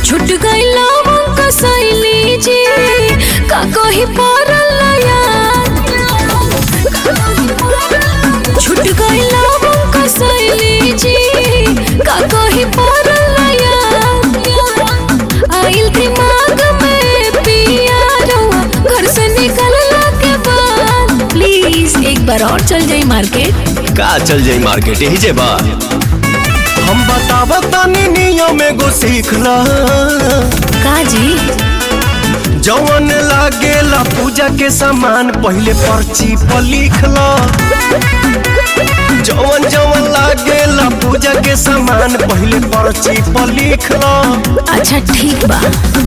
छुट गईला हमको सैली जी का कही पड़ल याद छुट गईला हमको सैली जी का कही पड़ल याद आइल दिमाग में पिया रहुआ घर से निकलला के बाद प्लीज एक बार और चल जाई मार्केट का चल जाई मार्केट यही जे बा हम बताव तनी नियम एगो सीख ल का जी जवन लागेला पूजा के सामान पहले पर्ची पर लिख ल जवन जवन लागेला पूजा के सामान पहले पर्ची पर लिख ल अच्छा ठीक बा